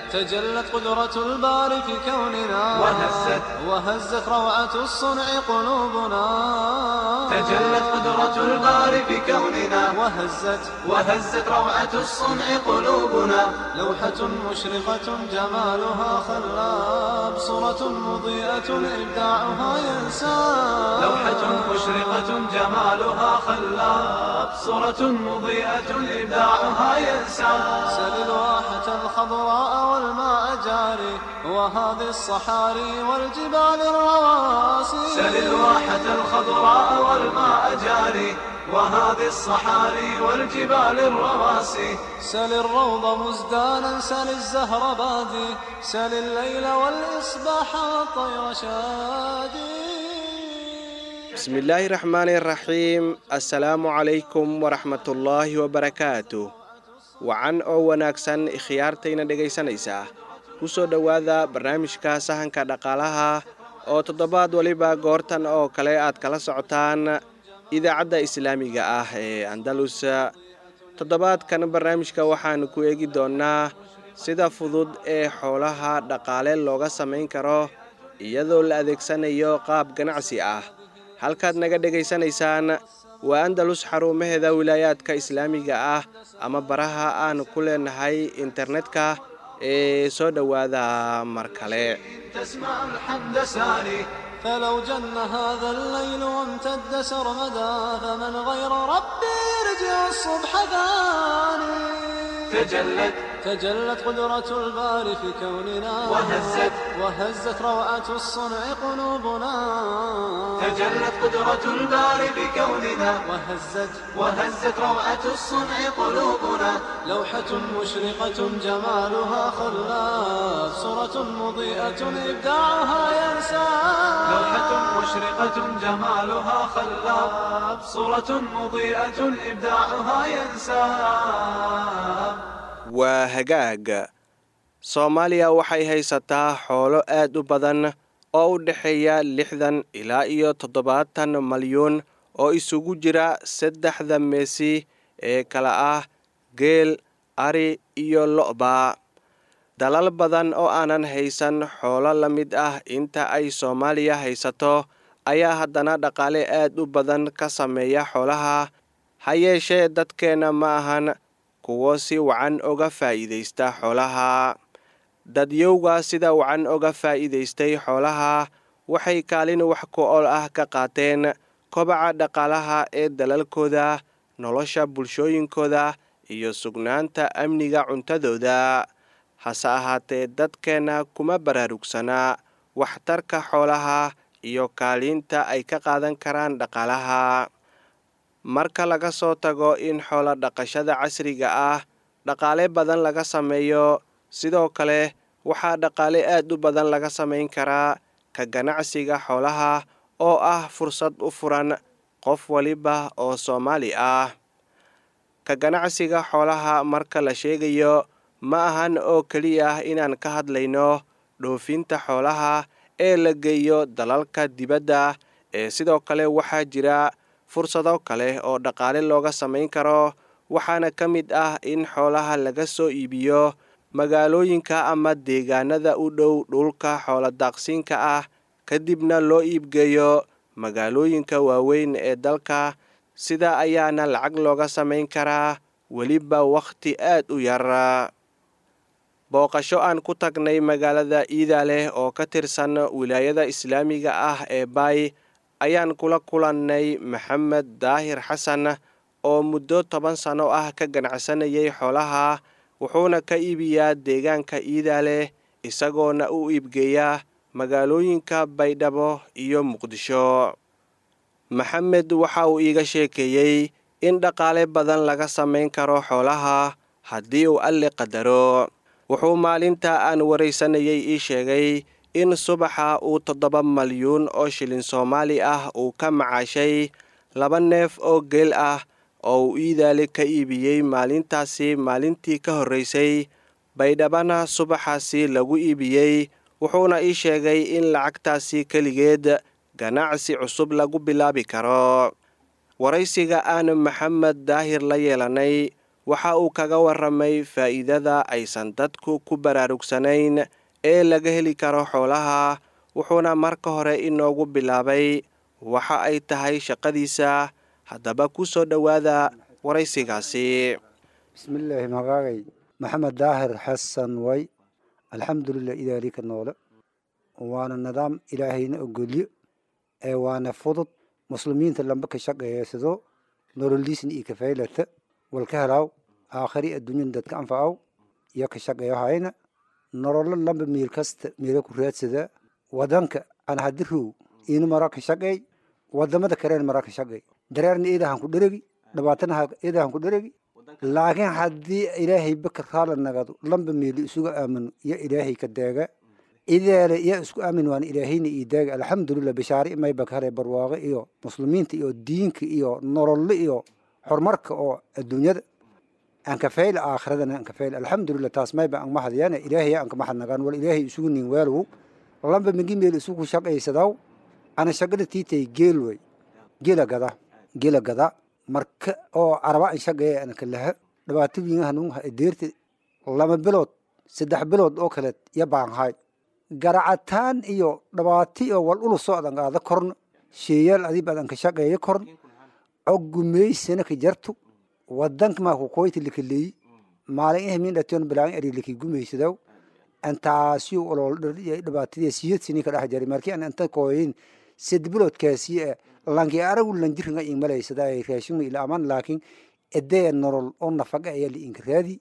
تجلت قدرة الباري في كوننا وهزت وهزت روعة الصنع قلوبنا تجلت قدرة الباري في كوننا وهزت وهزت روعة الصنع قلوبنا لوحة مشرقة جمالها خلاب صورة مضيئة إبداعها ينساب لوحة مشرقة جمالها خلاب صورة مضيئة إبداعها ينساب سل الواحة الخضراء والماء جاري وهذه الصحاري والجبال الرواسي سل الواحة الخضراء والماء جاري وهذه الصحاري والجبال الرواسي سل الروض مزدانا سل الزهر بادي سل الليل والإصباح والطير شادي bismillaahi raxmaani raxiim assalaamu calaykum waraxmatullaahi wabarakaatu wacan oo wanaagsan ikhyaartayna dhegaysanaysaa ku soo dhowaada barnaamijka sahanka dhaqaalaha oo toddobaad waliba goortan oo kale aad kala socotaan idaacadda islaamiga ah ee andalus toddobaadkan barnaamijka waxaanu ku eegi doonnaa sida fudud ee xoolaha dhaqaale looga samayn karo iyadoo la adeegsanayo qaab ganacsi ah halkaad naga dhegaysanaysaan waa andalus xarumaheeda wilaayaadka islaamiga ah ama baraha aan ku leenahay internetka ee soo dhowaada mar kale تسمع الحمد ساري فلو جن هذا الليل وامتد سرمدا فمن غير ربي يرجع الصبح ثاني تجلت تجلت قدرة الباري في كوننا وهزت وهزت روعة الصنع قلوبنا تجلت قدرة الباري بكوننا وهزت وهزت روعة الصنع قلوبنا لوحة مشرقة جمالها خلاف صورة مضيئة إبداعها ينسى لوحة مشرقة جمالها خلاب صورة مضيئة إبداعها ينساب waa hagaag soomaaliya waxay haysataa xoolo aad u badan oo u dhexeeya lixdan ilaa iyo toddobaatan malyuun oo isugu jira saddexda meesi ee kala ah geel ari iyo lo'ba dalal badan oo aanan haysan xoolo la mid ah inta ay soomaaliya haysato ayaa haddana dhaqaale aad u badan ka sameeya xoolaha ha yeeshee dadkeenna ma ahan kuwo si wacan oga faa'iidaysta xoolaha dadyowga sida wacan oga faa'iidaystay xoolaha waxay kaalin wax ku ool ah ka qaateen kobaca dhaqaalaha ee dalalkooda nolosha bulshooyinkooda iyo sugnaanta amniga cuntadooda hase ahaatee dadkeenna kuma baraarugsanaa waxtarka xoolaha iyo kaalinta ay ka qaadan karaan dhaqaalaha marka laga soo tago in xoolo dhaqashada casriga ah dhaqaale badan laga sameeyo sidoo kale waxaa dhaqaale aad u badan laga samayn karaa ka ganacsiga xoolaha oo ah fursad u furan qof waliba oo soomaali ah ka ganacsiga xoolaha marka la sheegayo ma ahan oo keliya inaan ka hadlayno dhoofinta xoolaha ee la geeyo dalalka dibadda ee sidoo kale waxaa jira fursado kale oo dhaqaale looga samayn karo waxaana ka mid ah in xoolaha laga soo iibiyo magaalooyinka ama deegaanada u dhow dhulka xooladaaqsiinka ah kadibna loo iibgeeyo magaalooyinka waaweyn ee dalka sida ayaana lacag looga samayn karaa weliba wakhti aad u yar booqasho aan ku tagnay magaalada iidaaleh oo ka tirsan wilaayada islaamiga ah ee baay ayaan kula kulannay maxamed daahir xasan oo muddo toban sano ah ka ganacsanayay xoolaha wuxuuna ka iibiyaa deegaanka iidaaleh isagoona u iibgeeya magaalooyinka baydhabo iyo muqdisho maxamed waxa uu iiga sheekeeyey in dhaqaale badan laga samayn karo xoolaha haddii uu alli qadaro wuxuu maalinta aan waraysanayay ii sheegay in subaxa uu toddoba malyuun oo shilin soomaali ah uu ka macaashay laba neef oo geel ah oo uu iidaale ka iibiyey maalintaasi maalintii ka horraysay baydhabana subaxaasi lagu iibiyey wuxuuna ii sheegay in lacagtaasi keligeed ganacsi cusub lagu bilaabi karo waraysiga aan maxamed daahir la yeelanay waxa uu kaga waramay faa'iidada aysan dadku ku baraarugsanayn ee laga heli karo xoolaha wuxuuna marka hore inoogu bilaabay waxa ay tahay shaqadiisa haddaba ku soo dhowaada waraysigaasi bismillaahi magaagay maxamed daahir xasan way alxamdulilah idaalika noole waana nidaam ilaahayna ogolyo ee waana fudud muslimiinta lamba ka shaqeeysado nololiisna iyo kafaylata walka helaaw aakhari adduunyada dadka anfacaw iyo ka shaqeeyo hayna nololo lamba miil kasta miila ku raadsada wadanka aan hadirow inu mara ka shaqeey wadamada kaleena mara ka shaqeey dareerna iidahan ku dheregi dhibaatana iidahan ku dheregi laakiin haddii ilaahay baka raala nagado lamba miili isuga aamino iyo ilaahay ka deega ideele iyo isku aamin waan ilaahayna ii deega alxamdulilah bishaari mayba ka helay barwaaqo iyo muslimiinta iyo diinka iyo nololle iyo horumarka oo adduunyada aan ka fayla aakhiradana aan ka fayla alxamdulilah taas mayba aan mahadiyana ilaahay aan ka mahad nagaan wal ilaahay isugu nin weelwow lamba migi meel isugu shaqaysadaw ana shaqada tiitay geel way geela gada geela gada marka oo araba an shaqeeya ana kalaha dhibaato wiin hanun deerta lama bilood saddex bilood oo kale iyo baanhaay garacataan iyo dhibaato iyo wal ulu socdan qaada korna sheeyaal adib adan ka shaqeeya korn og gumaysana ka jartu wadanka maa ku koyti likaleeyi maalin ihmin dhation bilaan eri liki gumaysadaw antaasiyo olol dhibaatadii siyad sini ka dhex jari markii aan inta kooyin sad biloodkaasi e lanki aragu lanjiringa ingmalaysada ay raashinma ila aman laakiin edee nolol oo nafaqa ayaa liinka raadi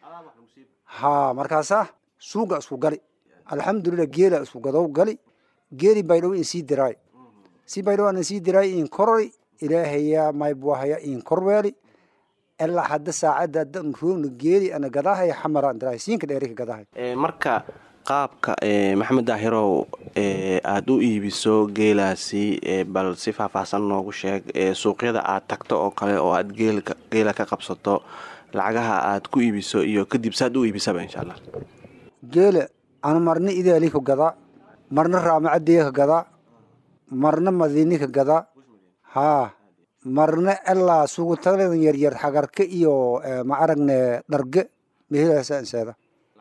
ha markaasa suuga isku gali alxamdulilah geela isku gadow gali geeli baydhow in sii diraay si baydhow aan sii diraay in korori ilaahaya maybwahaya in korweeli ilaa hadda saacadda haddan roogna geeli ana gadahaya xamaraan diraay siinka dheerika gadahay marka qaabka maxamed daahirow aada u iibiso geelaasi bal si faahfaahsan noogu sheeg suuqyada aad tagto oo kale oo aad geela ka qabsato lacagaha aad ku iibiso iyo kadib saad u iibisaba insha allah geela ana marna idaali ka gadaa marna raamacaddiya ka gadaa marna madiini ka gadaa haa marna ilaa sugutaladan yaryar xagarka iyo ma aragne dharge mehelaasaa inseeda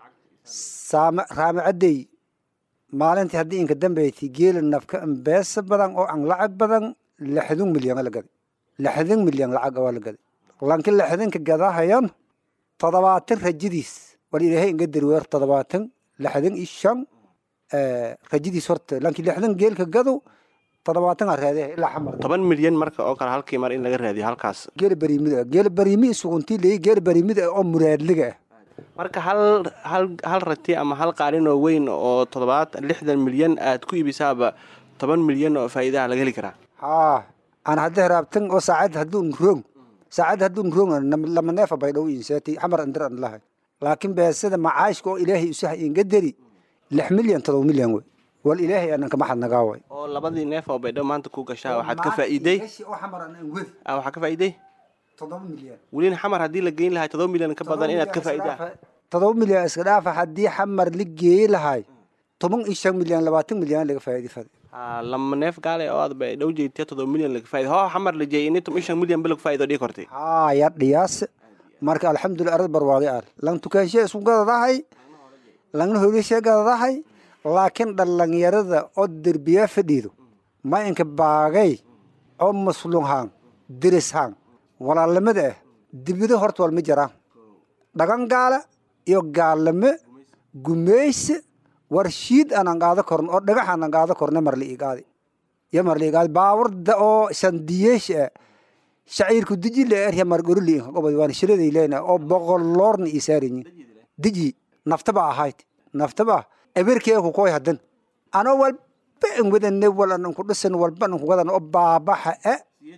raamacadey maalintii haddii inka dambeyti geela nafka beesa badan oo aan lacag badan lixdan milyan la gaday lixdan milyan lacag waa la gaday lanki lixdanka gadahayan toddobaatan rajadiis war ilaahay inga darweer toddobaatan lixdan iyo shan rajadiis horta lanki lixdan geelka gado toddobaatan aa raadee ilaa xamar toban milyan marka oo kale halkii mar in laga raadiyo halkaas geela bariimida geela bariimi suguntii leeyi geela bariimida oo muraadliga ah marka hal hal hal rati ama hal qaalin oo weyn oo toddobaatan lixdan milyan aad ku iibisaaba toban milyan oo faa'iidaha laga heli karaa haa aan hadda heraabtan oo saacad hadduun roog saacad hadduun roog lama neefa baydhow inseeti xamar andir an lahay laakiin beesada macaashka oo ilaahay usaha inga deri lix milyan todoba milyan wey wal ilaahay anan kama xadnagaa way oo labadii neef oo baydhow maanta ku gashaa waxaad ka faa'iiday oo xamar an wed waxaa ka faa'iiday todoba milyan welina xamar haddii la geyn lahay todoba milyan ka badan inaad ka faa'iidaa todoba milyan iska dhaafa haddii xamar la geeyi lahay toban iyo shan milyan labaatan milyan laga faa'iidi fada lama neef gaale oo aad baydhow jeedtiya todoba milyan laga faa'iida hoo xamar la jeeyay ini toban iyo shan milyan ba laga faa'iido dhigi kortay haa ya dhiyaas marka alxamdulilah arad barwaaqi al lang tukaanshe isku gadadahay langna holishe gadadahay laakiin dhalinyarada oo derbiya fadhiido ma inka baagay oo maslunhaan dirishaan walaalamada ah dibida horta walma jiraan dhagan gaala iyo gaalame gumeyse warshiid aanan qaado korn oo dhagax aanan qaado korne marla igaadi iyo marla igaadi baaburda oo sandiyeesh ah shaciirku diji le erya margoruli inka qobod waan shiraday leena oo boqol loorna isaarinyi diji naftaba ahayd naftaba eberkee ku koy hadan ano walba an wadane wal an ku dhisan walba an ku gadan oo baabaxa e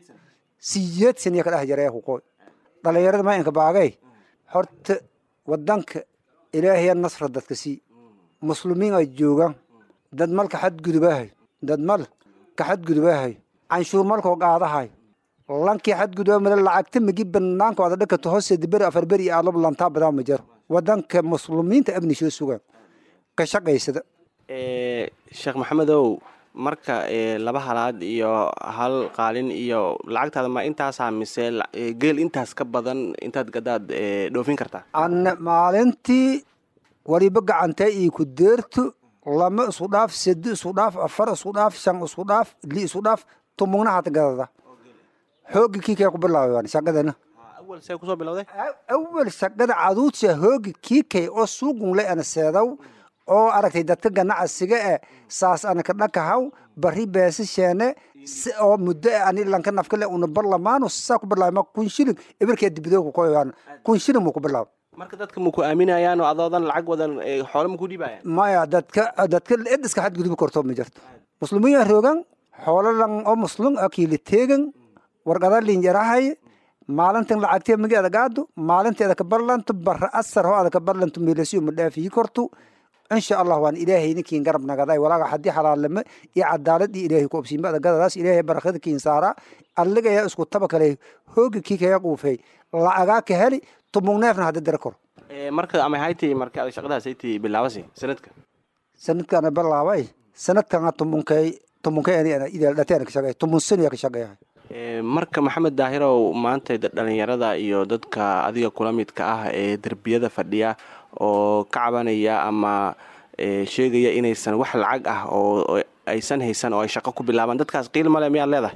siyeed saniya ka dhex jaree ku koy dhalinyarada ma inka baagay horta wadanka ilaahaya nasra dadka sii muslimiin ay joogaan dad mal ka xadgudubahay dad mal ka xadgudubahay canshuur malkoo qaadahay lankii xadguduba male lacagta magi banaanka wada dhakato hoose beri afar beri iyo aadlob lantaa badaa ma jiro wadanka muslimiinta abni soo sugaan ka shaqaysada sheekh maxamedow marka laba halaad iyo hal qaalin iyo lacagtaada ma intaasaa mise geel intaas ka badan intaad gadaad dhoofin kartaa anne maalintii waliba gacantee ii ku deerto lama isku dhaaf sedi isku dhaaf afar isku dhaaf shan isku dhaaf li isku dhaaf tumugna hata gadada hoogi kii kay ku bilaabay shaqadana awal see kusoo bilowday awal shaqada caduudsa hoogi kii kay oo suugunle ana seedaw oo aragtay dadka ganacsiga e saas ana ka dhakahaw bari beesasheene si oo muddo e ani lanka nafkale una barlamaano saa ku bilaabay kun shilin ibirkee dibidooga ku oyaan kun shilin muu ku bilaabay marka dadka maku aaminayaan oo adoodan lacag wadan xoole maku dhiibayaan maya dadka dadka ed iska xadgudubi karto ma jirto muslimiin roogan xoolo lan oo muslim akiili teegan warqada linjarahay maalintan lacagtee magi adagaado maalinteeda ka barlanto bara asar ho ada ka barlanto meelasiyo ma dhaafii korto insha allah waan ilaahay ninkiin garab nagaday walaaga haddii xalaalnimo iyo cadaalad iyo ilaahay ku obsiinba adagadadaas ilaahay barakada kiin saara alligaya isku taba kale hooga kii kaga quufay lacagaa ka heli tumugneefna hadda dara koro marka ama hayti marka shaqadaas hayti bilaabasi sanadka sanadkana bilaabay sanadkana tumunkay tumunkay ani ana ideel dhateen ka shaqeey tumun sano ka shaqeeyahay marka maxamed daahirow maanta dhalinyarada iyo dadka adiga kula midka ah ee derbiyada fadhiya oo ka cabanaya ama sheegaya inaysan wax lacag ah oo aysan haysan oo ay shaqo ku bilaabaan dadkaas qiil male miyaad leedahay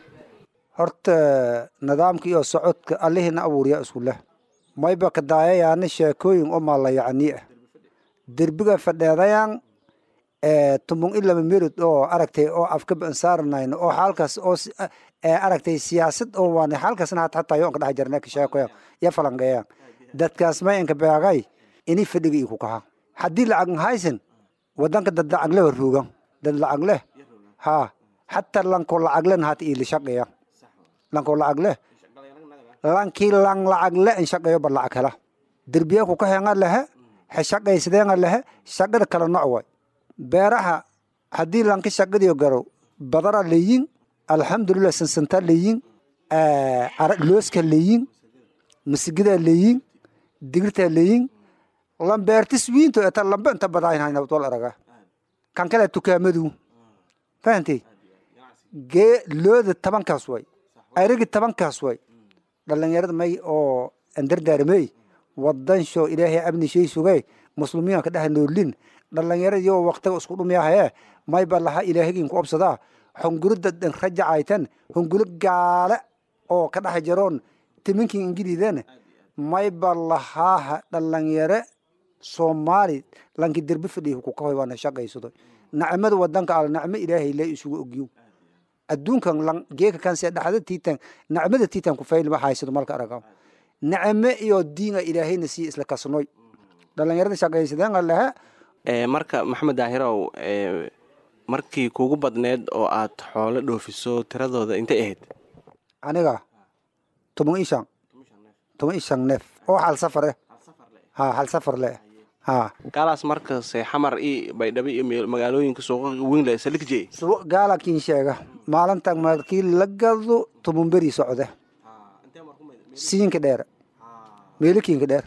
horta nidaamka iyo socodka allihina abuuriya isku leh mayba ka daayayaana sheekooyin oo maalayacni ah derbiga fadheedayaan tumung ilama melod oo aragtay oo afka bansaaranayn oo xaalkaas oo aragtay siyaasad oo waan xaalkaasna hat hataa yoon ka dhex jarna ka sheekoya ya falangeeyaan dadkaas may inka beegay ini fadhiga ii ku kaha haddii lacag haysan wadanka dad lacag leh ruugan dad lacag leh ha hataa lanko lacag leh hata ii lishaqeeya lanko lacag leh lankii lang lacag le in shaqeeyo ba lacag hela derbiya ku kahenga lehe heshaqaysadeenga lehe shaqada kala noc way beeraha haddii lanka shaqadiyo garo badara leeyin alxamdulilah sansanta leeyin looska leeyin masigidaa leeyin digirtaa leeyin lambeertis wiinto eta lambe inta badaaynhaynabtol araga kan kale tukaamadu fahantay gee looda tabankaas way arigi tabankaas way dhalinyarada may oo andardaarmey wadan sho ilaahay abni shay sugay muslimiinka dhaha noolin dhalinyarada iyo waqtiga isku dhumyahaye may ba laha ilaahigin ku obsadaa hungurida dhan rajacaytan hungulo gaale oo ka dhex jaroon timinkin ingiliidan may ba lahaaha dhalinyare soomaali lanki derbi fadhiya ku kahoy waana shaqaysado nacmada wadanka al nacmo ilaahay le isugu ogyo adduunkan lan geeka kanse dhaxda tiitan nacmada tiitan ku fayl ma haysado malka araga nacme iyo diinga ilaahayna sii isla kasnoy dhalinyarada shaqaysadeen allaha marka maxamed daahirow markii kugu badneed oo aad xoolo dhoofiso tiradooda intay ahayd aniga toban iyo shan toban iyo shan neef oo hal safar eh ha hal safar le ha gaalaas markase xamar i baydhabo iyo magaalooyinka suuqa weyn le salikjey gaala kiin sheega maalintan markii la gado toban beri socde siinka dheer meelikiinka dheer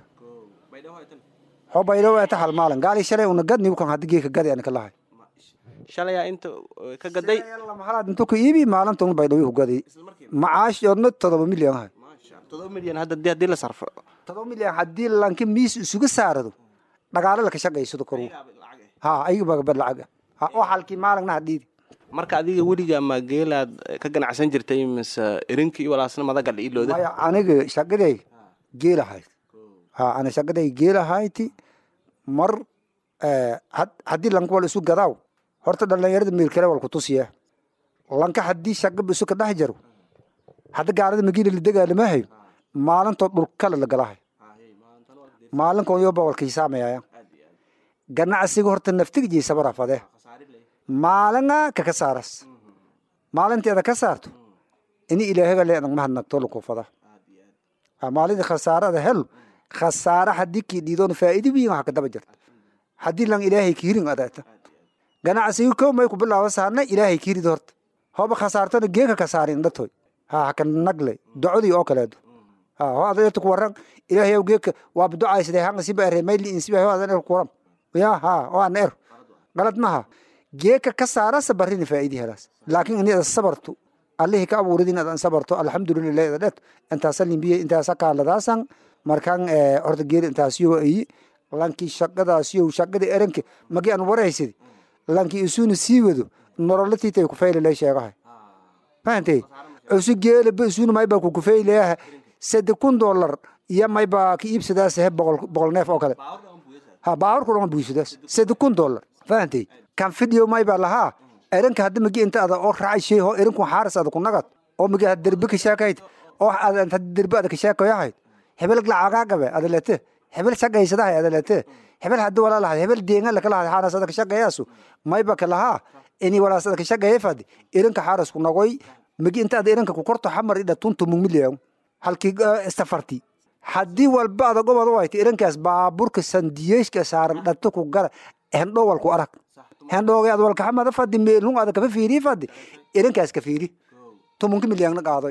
ho baydhabo eta hal maalin gaali shalay una gad nibukan haddi geeka gadi ana ka lahay shalayaa inta ka gaday mahalaad intu ka iibi maalintan baydhabo ku gaday macaash odna todoba milyan ahay todoba milyan hadda di haddii la sarfo todoba milyan haddii lanka miis isuga saarado dhagaalo laka shaqaysado koru ha ayaga bagabad lacaga ha oo halkii maalingna hadhiidi marka adiga weliga ma geelaad ka ganacsan jirtay mise irinkii walaasna madagal ilooda maya aniga shaqaday geelahayd ha ana shaqaday geelahayti mar haddii lanka wal isu gadaaw horta dhalinyarada meelkale wal kutusiya lanka haddii shaqaba isu ka dhex jaro hadda gaalada magiila la degaalamahay maalintoo dhulkale la galahay maalinkoon yoba walka hisaamayaaya ganacsiga horta naftiga jeysabara fadee maalinga kaka saaras maalinteeda ka saarto ini ilaahaga le adag mahadnagto lakufada maalinta khasaarada hel khasaara haddii kii dhiidoon faa'iidi wiin waxa ka daba jirta haddii lan ilaahay kiirin adeeta ganacsiga kow may ku bilaaba saarna ilaahay kiirid horta hoba khasaartona geeka ka saarin dhatoy ha haka nagle docodii oo kaleedo ha ho adeerta ku waran ilaahay geeka waa ducaysade hanga siba ere mayli in siba ho adan er kuram ya ha o an er galad maha geeka ka saarasa barina faa'idi helaas laakiin ini ada sabartu allihii ka abuurid in adan sabarto alxamdulilah ida dhet intaasa limbiye intaasa kaaladaasan markaan horta geeri intaasiyo ayi lankii shaqadaasiyo shaqada eranke magi aan waraysidi lankii isuna sii wado nololatiitay kufaylalay sheegahay fahantay usu geelaba isuna mayba kukufaylayaha sade kun dolar iyo mayba ka iibsadaas he boqol boqol neef oo kale ha baawrku dhama buysadaas sade kun dolar fahantay kan fidhiyo mayba lahaa eranka hadda magi inta ada oo raacay shay ho eranku xaaras ada ku nagad oo magi had derbi ka sheekayd oo ada inta derbi ada ka sheekayahayd hebel lacagaagabe ada lete hebel shaqaysadahay ada lete hebel haddi walaalahay hebel deenga lakalahay xaaras ada ka shaqayaasu mayba ka lahaa ini walaas ada ka shaqaya fadi eranka xaaras ku nagoy magi inta ada eranka ku korto xamar idha tuntu mumiliyaw halkii istafarti haddii walba ada gobod wayta erankaas baaburka sandiyeeshka saaran dhato ku gala hendho walku arag hendhooge ad walkaxamada fadi meelhun ada kafa fiiri fadi erankaas ka fiiri tumunka milyangna qaadoy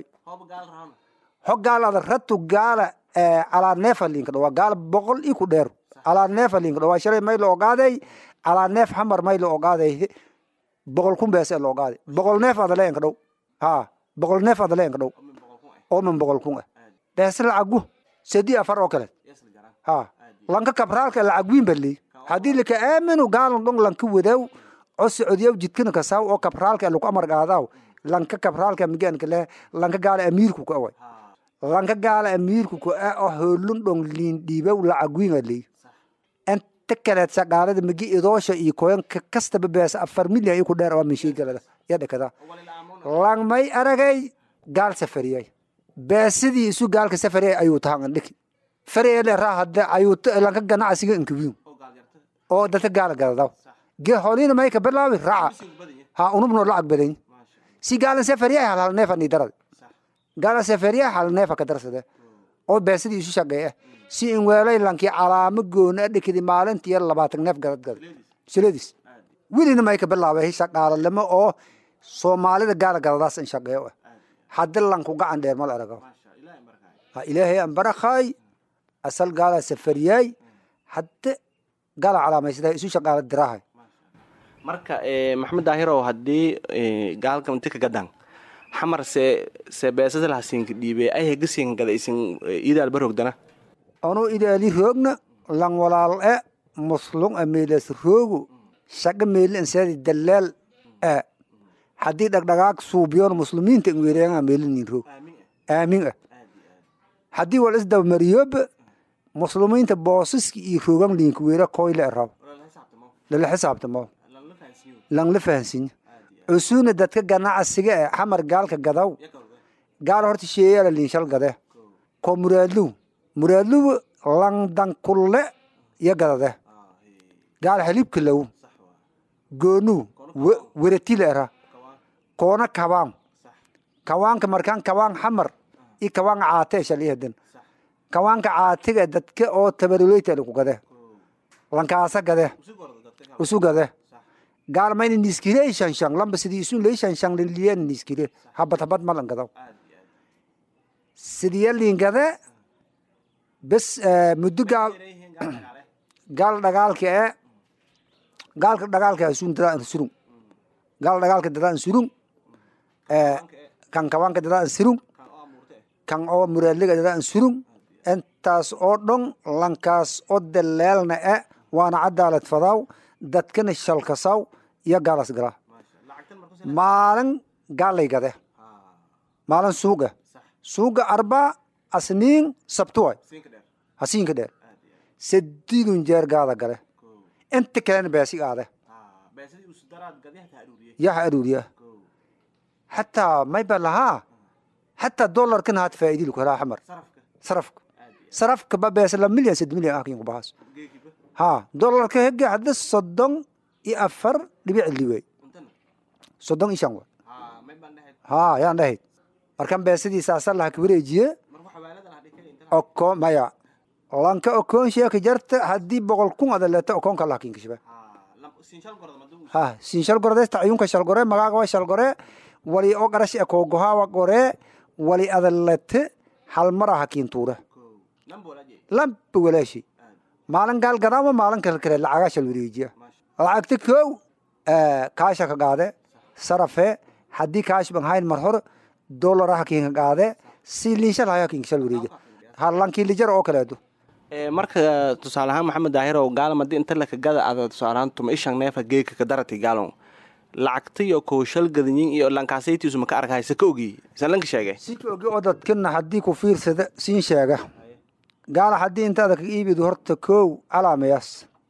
ho gaal ada ratu gaala calaa neefa linka dhawa gaal boqol i ku dheer calaa neefa linka dhawa shalay may la ogaaday calaa neef xamar may la ogaaday boqol kun beese la ogaaday boqol neef ada leenka dhow ha boqol neef ada leenka dhow oo min boqol kun ah beese lacagu sadi afar oo kale ha lanka kabraalka lacagwiin baley haddii lika aaminu gaalan dhong lanka wadaw oo socodiyaw jidkana kasaw oo kabraalka lagu amar qaadaw lanka kabraalka miganka leh lanka gaala amiirku ka away lanka gaala amiirku ku ah oo hoolun dhong liin dhiibaw lacagwiin aley inta kaleed shaqaalada migi idoosha iyo koyan kastaba beesa afar milyan iyo ku dheer oo mishiigalada ya dhakada langmay aragay gaal safariyay beesidii isu gaalka safariyay ayuu tahan dhiki farele raa hadda ayuu lanka ganacsiga inkawiin oo dadka gaala gadadaw ge holina may ka bilaawi raaca ha unubno lacag badan si gaalan safariya hal hal neefa ni darad gaala safariya hal neefa ka darsade oo beesidii isu shaqeeya si in weelay lankii calaamo goona dhikidi maalintii labaatan neef gadad gada siladis welina may ka bilaabay shaqaalalimo oo soomaalida gaala gadadaas in shaqeeyo hadda lanku gacan dheer mal aragaw ha ilaahay an barakhay asal gaala safariyay hadda gaala calaamaysadaa isu shaqaala dirahay marka maxamed daahirow haddii gaalka inti ka gadan xamar se se beesada lahasinka dhiibe ay hegasiinka gada isin idaal barogdana onu idaali roogna lang walaal e muslung a meelas roogu shaqa meeli inseedi dalaal e haddii dhagdhagaag suubiyoon muslimiinta in weereenga meelinin roog aamin ah haddii wal isdabamariyoba muslimiinta boosiska iyo roogan liinka weera koyle rab lala xisaabtamo lang la fahansinya cusuna dadka ganacsiga e xamar gaalka gadaw gaal horta sheeyala liinshal gade ko muraadluw muraadluw lang dankulle ya gadade gaal xilibka low goonuw weratila era koona kabaan kawaanka markaan kawaan xamar i kawaan caate shalihadan kawaanka caatiga dadka oo tabaruleyta ku gade lankaasa gade usu gade gaal mayna niskile shanshan lamba sidii isu lay shanshan liyan niskile habad habad malan gadaw sidiya liin gade bes muddo gaal gaal dhagaalka e gaalka dhagaalka asun dadaan surung gaal dhagaalka dadaan surung kan kawaanka dadaan surung kan oo muraadliga dadaan surung intaas oo dhon lankaas oo daleelna e waana cadaalad fadaw dadkana shalkasaw iyo gaalas gala maalin gaalay gade maalin suuga suuga arba asniin sabtuway hasiinka dheer sadidun jeer gaada gale inta kalena beesig aade yaha aruuriya hataa mayba lahaa hataa dolarkan haat faa'idil ku helaa xamar sarafka sarafka ba beesa la milyan sad milyan ahkin kubahas ha dolarka hege hadda soddon iyo afar dhibic liwey soddon iyo shan wa ha yaan dhahayd markan beesadiisa asal laha kawareejiye oko maya lanka okoon sheeka jarta haddii boqol kun ada leeta okoonka laha kinkashaba ha sin shalgordes tacyunka shalgore magaaga wa shalgore wali oo garash e koogohawa gore wali ada lete halmara hakiintuure lamba walaashi maalin gaal gadaama maalin kale kale lacagaa shal wareejiya lacagta kow kaasha ka qaade sarafe haddii kaash ban hayn mar hore dolaraha kinka qaade si liinshal haya kinkashal wareega halankii lijar oo kaleedo marka tusaale ahaan maxamed daahirow gaalam haddii inta lakagada ada tusaale ahaan tuma ishan neefa geeka kadarati gaalon lacagtayo kowshal gadanyin iyo lankaasaytiisu maka arkahaysa ka ogiy isan lanka sheegay si ka ogi oo dadkana haddii ku fiirsada siin sheega gaala haddii intaada ka iibid horta kow calaamayaas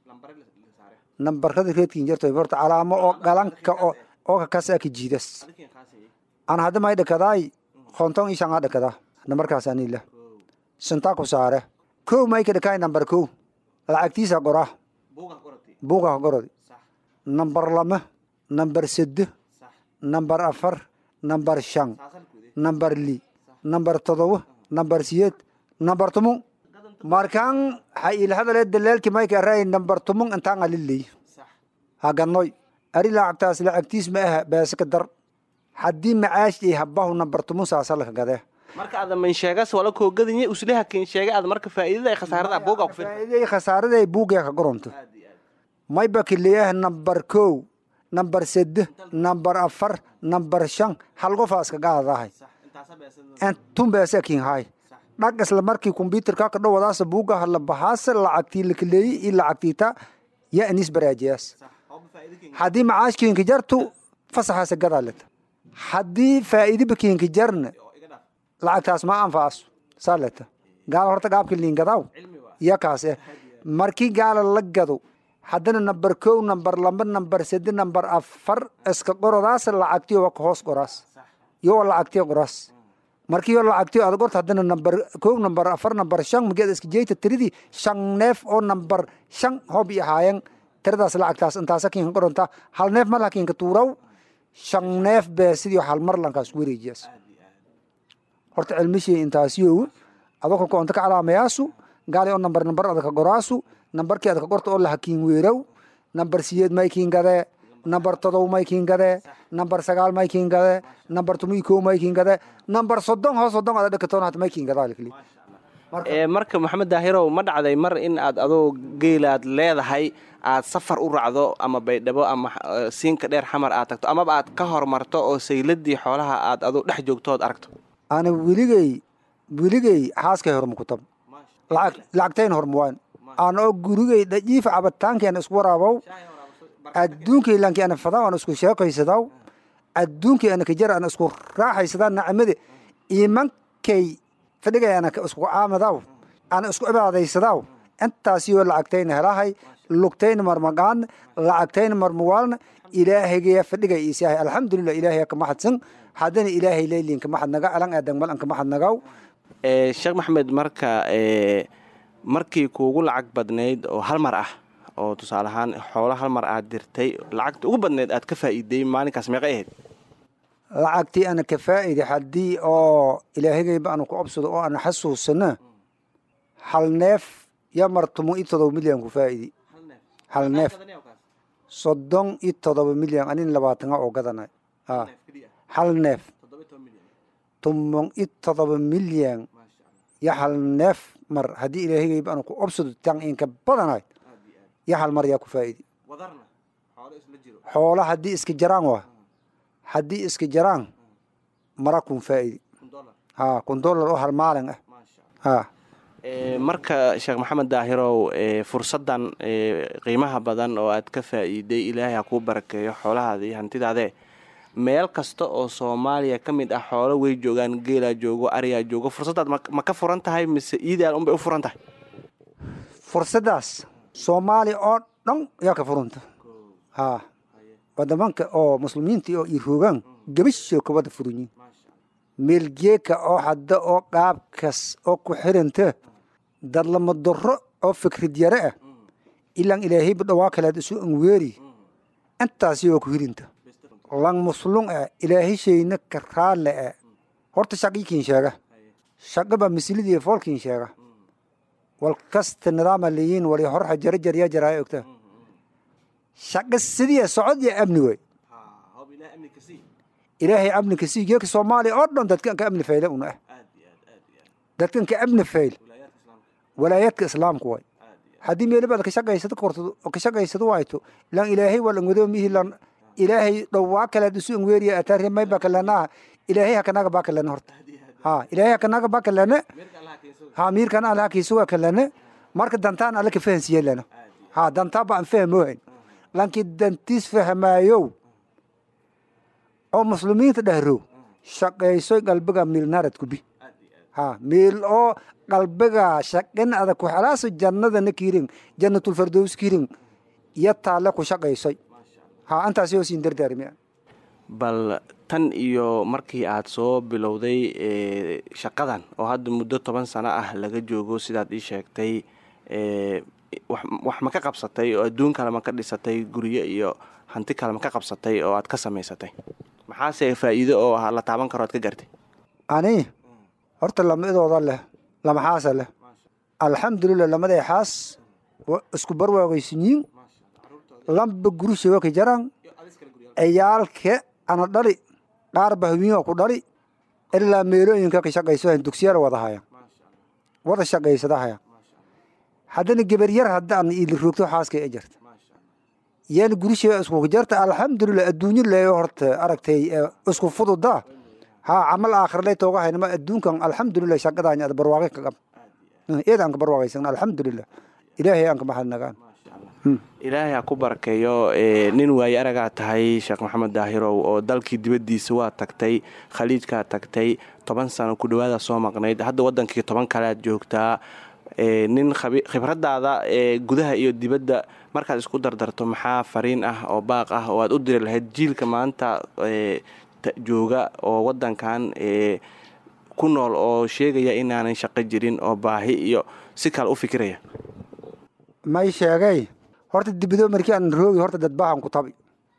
nambarkada reedkin jarto horta calaamo oo galanka oo oo kakasa ka jiidas ana hadda may dhakadaay konton ishan aa dhakadaa nambarkaas anila santaa ku saare kow may ka dhakaay nambar kow lacagtiisa qoraa buuga qorodi nambar lama nambar sede nambar afar nambar shan nambar li nambar todoba nambar siyeed nambar tumun markaan ha ilhadale dalaalki mayka aray nambar tumun intaan aliley haganoy ari lacagtaas lacagtiis ma aha beesaka dar haddii macaash ay habahu nambar tumun saasalaka gadee marka ada man sheegas wala koo gadanye usleha kin sheega ada marka faa'iidada ay khasaarada buuga ku fir faa'iiday khasaarada ay buugaya ka goronto may bakileeyah nambar kow nambar sede nambar afar nambar shan hal qofa iska gaadadahay tun beesa kin hay dhag isla markii kombyuterka ka dhowadaasa buuga hala bahaasa lacagtii lakaleeyi iyo lacagtiita ya anis baraajiyaas haddii macaashkiinka jartu fasaxaasa gadaaleta haddii faa'iidiba kiinka jarna lacagtaas ma anfaaso saaleta gaala horta gaabka liingadaw ya kaas eh markii gaala la gado haddana nambar kow nambar laba nambar sede nambar afar iska qorodaas lacagtiyo wa ka hoos qoraas yo wa lacagtiyo qoraas markii yo lacagtiyo aad qorta haddana nambar kow nambar afar nambar shan mageed iska jeyta tiridii shan neef oo nambar shan hob i ahaayan tiradaas lacagtaas intaasa kiinka qoronta hal neef mar lakiinka tuuraw shan neef bee sidii hal mar lankaas wareejiyaas horta cilmishii intaasiyow adoo koonta ka calaamayaasu gaali oo nambar nambar adaka qoraasu nambarkii adaka qorta oo lahakiin weeraw nambar siyeed maykiin gadee nambar todob maykiin gadee nambar sagaal maykiin gadee nambar tumii kow maykiin gadee nambar soddon hoos soddon ada dhakatoon hata maykiin gadaalikli marka maxamed daahirow ma dhacday mar in aad adoo geelaad leedahay aad safar u raacdo ama baydhabo ama siinka dheer xamar aad tagto amaba aad ka hormarto oo sayladii xoolaha aad adoo dhex joogto ood aragto ana weligey weligey xaaskay horma kutab lacag lacagtayn hormuwaan ana oo gurigey dhajiifa cabitaankeena isku waraabow adduunkay lanki ana fadaa ana isku sheekaysadaw adduunkay ana kajar ana isku raaxaysadaa nacmade imankay fadhigay ana isku caamadaw ana isku cibaadaysadaw intaasiyoo lacagtayna helahay lugtayna marmagaan lacagtayna marmuwaalna ilaahayga fadhigay iisahay alxamdulilah ilaahay ka maxadsan haddana ilaahay leylin ka maxad naga alan aadan mal an ka maxad nagaw sheekh maxamed marka markii kuugu lacag badnayd oo hal mar ah oo tusaale ahaan xoolo hal mar aad dirtay lacagta ugu badnayd aad ka faa'iiday maalinkaas meeqay ahayd lacagtii ana ka faa'idi haddii oo ilaahagayba ana ku obsado oo ana xasuusana hal neef ya mar tumo iyo todoba milyan ku faa'idi hal neef soddon iyo todoba milyan anin labaatana oo gadanay hal neef tumon iyo todoba milyan ya hal neef mar haddii ilaahagayba ana ku obsado tan inka badanay ya hal mar yaa ku faa'idi xoola haddii iska jaraan waa haddii iska jaraan mara kun faa'idi ha kun dollar oo hal maalin ah ha marka sheekh maxamed daahirow fursaddan qiimaha badan oo aad ka faa'iiday ilaahay ha kuu barakeeyo xoolahaada iyo hantidaadee meel kasta oo soomaaliya ka mid ah xoolo way joogaan geelaa joogo ariyaa joogo fursaddaad ma ka furan tahay mise iidaal unbay u furan tahay fursaddaas soomaaliya oo dhan yaa ka furanta ha wadamanka oo muslimiinta oo iroogaan gabashoo ka wada furanyiin meelgeeka oo hadda oo qaabkas oo ku xiranta dadlama daro oo fikrad yare ah ilaan ilaahayba dhawaa kalead isu anweeri intaasi oo ku hirinta lang muslung ah ilaahishayna ka raalle ah horta shaqiikiin sheega shaqaba mislidii foolkiin sheega wal kasta nidaama leeyiin wali horxa jara jarya jaraa ogta shaqa sidii socod iyo amni wey ilaahay amni ka sii geeka soomaaliya oo dhan dadkan ka amni fayle una ah dadkan ka amni fayl walaayaadka islaamku way haddii meelibaad ka shaqaysado korto ka shaqaysado wayto lan ilaahay wal angwado mihi lan ilaahay dhowaa kalead isu angweeriya atari may baa kalena ilaahay hakanaga baa kalena horta ha ilaahay hakanaga baa kalena ha miirkan ala kiisuga kalena marka dantaan ala ka fahansiye lana ha dantaa ba aan fahmohayn lanki dantiis fahmaayow oo muslimiinta dhahrow shaqaysoy qalbiga miilnaarad kubi ha miil oo qalbiga shaqin adag ku xalaaso jannadana kiirin jannatulfardows kiirin iyo taale ku shaqaysoy ha antaasi oo siin dardaarmi bal tan iyo markii aad soo bilowday shaqadan oo hadda muddo toban sano ah laga joogo sidaad ii sheegtay wax ma ka qabsatay oo adduun kale ma ka dhisatay guryo iyo hanti kale ma ka qabsatay oo aad ka samaysatay maxaase faa'iido oo la taaban karo aad ka gartay ani horta lamadooda leh lamaxaasa leh alxamdulilah lamaday xaas isku barwaagaysinyiin lamba gurushewa ka jaran ciyaalke ana dhali qaar bahwiinga ku dhali ilaa meelooyinka ka shaqayso dugsiyada wada haya wada shaqaysada haya haddana gebaryar haddaan ili roogto xaaska e jarta yaana gurishee isku jarta alxamdulilah adduunyo leeyo horta aragtay isku fududa ha camal aakhirlay tooga haynama adduunkan alxamdulilah shaqadaany ad barwaaqe ka qab eed aan ka barwaaqaysan alxamdulilah ilaahay aan ka mahadnagaan ilaahay ha ku barakeeyo nin waaye aragaa tahay sheekh maxamed daahirow oo dalkii dibaddiisa waa tagtay khaliijkaa tagtay toban sano ku dhawaada soo maqnayd hadda wadankii toban kalead joogtaa nin khibradaada gudaha iyo dibadda markaad isku dardarto maxaa fariin ah oo baaq ah oo aad u diri lahayd jiilka maanta jooga oo wadankan ku nool oo sheegaya inaanan shaqo jirin oo baahi iyo si kale u fikiraya may sheegay horta dibado markii aan roogi horta dad baahan ku tabi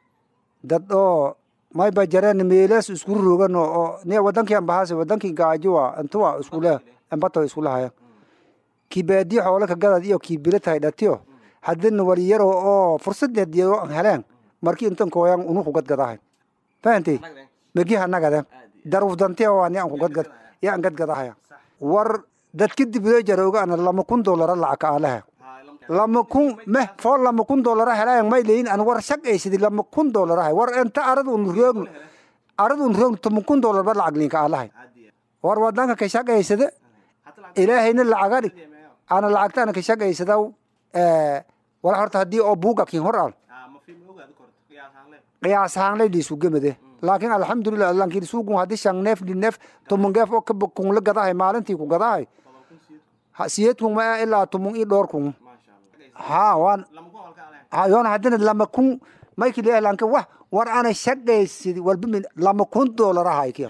dad oo may ba jareen meelaas isku rogan oo ne wadankii ambahaase wadankii gaajowa intuwa iskule ambato iskulahayan kii baadiye xoole ka gadad iyo kii bilo tahay dhatiyo haddina waliyaro oo fursadeed iyo aan heleen markii intan kooyan unu ku gadgadahay fahantay megi hanagaden daruf dante oo ani aan ku gadgad iyo aan gadgadahaya war dadka dibado jarooga ana lama kun doolara lacag ka aalaha lama kun meh foo lama kun doolara helayan may leyin an war shaqaysidi lama kun doolarahay war inta arad un roogn arad un roogn toban kun doolarba lacag linka aalahay war wadanka ka shaqaysada ilaahayna lacaga dhig ana lacagta ana ka shaqaysadaw wala horta haddii oo buuga kin hor al qiyaas ahaan lay dhiisu gemade laakiin alxamdulilah lankiin suugun haddii shan neef li neef toban geef oo kaba kunla gadahay maalintii ku gadahay siyeed kun ma ilaa toban ii dhowr kun ha waan yoona haddana lama kun mayki leeyahay lanka wax war ana shaqaysidi walba min lama kun doolar ahay kiya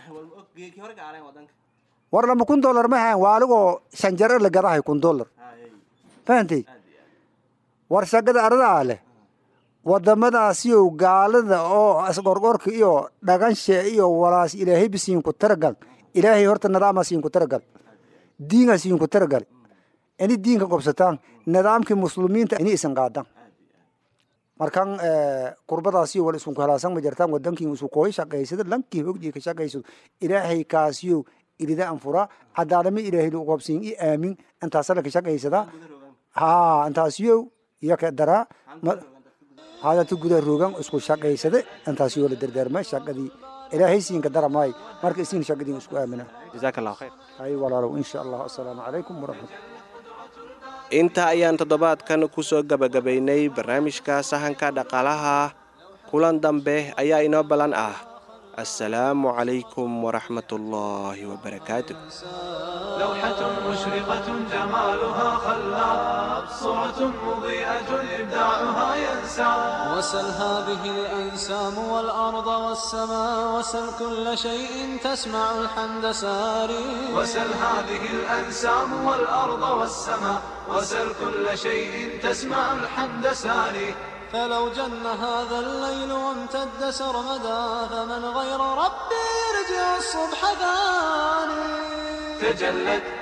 war lama kun doolar ma hayan waaligoo shan jare la gadahay kun doolar fahantay war shaqada aradaa leh wadamadaasiyo gaalada oo asgorgorka iyo dhaganshe iyo walaas ilaahay bisiinku taragal ilaahay horta nidaama siinku taragal diinga siinku taragal ini diinka qobsataan nidaamkii muslimiinta ini isan qaadan markan kurbadaasiyo wal iskunku helaasan ma jartaan wadankii isu kooy shaqaysada lankii hogdii ka shaqaysado ilaahay kaasiyo irida anfura cadaalami ilaahay lu qobsiin i aamin intaasala ka shaqaysada ha intaasiyo iyo ka daraa hadatu guda roogan isku shaqaysada intaasiyo la dardaarma shaqadii ilaahay siinka daramay marka isiin shaqadii isku aamina jazaak allahu khayr hay walaalow insha allah assalaamu calaykum waraxmat intaa ayaan toddobaadkan ku soo gebagabaynay barnaamijka sahanka dhaqaalaha kulan dambe ayaa inoo ballan ah assalaamu calaykum waraxmat ullaahi wabarakaatu لوحة مشرقة جمالها خلاب صورة مضيئة إبداعها ينسى وسل هذه الأنسام والأرض والسماء وسل كل شيء تسمع الحمد ساري وسل هذه الأنسام والأرض والسماء وسل كل شيء تسمع الحمد ساري فلو جن هذا الليل وامتد سرمدا فمن غير ربي يرجع الصبح ثاني تجلت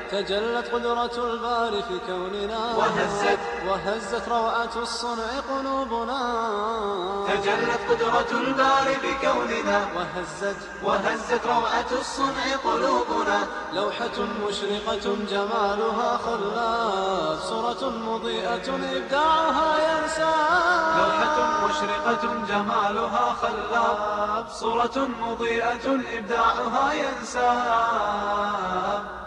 تجلت قدرة الباري في كوننا وهزت وهزت روعة الصنع قلوبنا تجلت قدرة الباري بكوننا وهزت وهزت روعة الصنع قلوبنا لوحة مشرقة جمالها خلاف صورة مضيئة إبداعها ينسى لوحة مشرقة جمالها خلاب صورة مضيئة إبداعها ينساب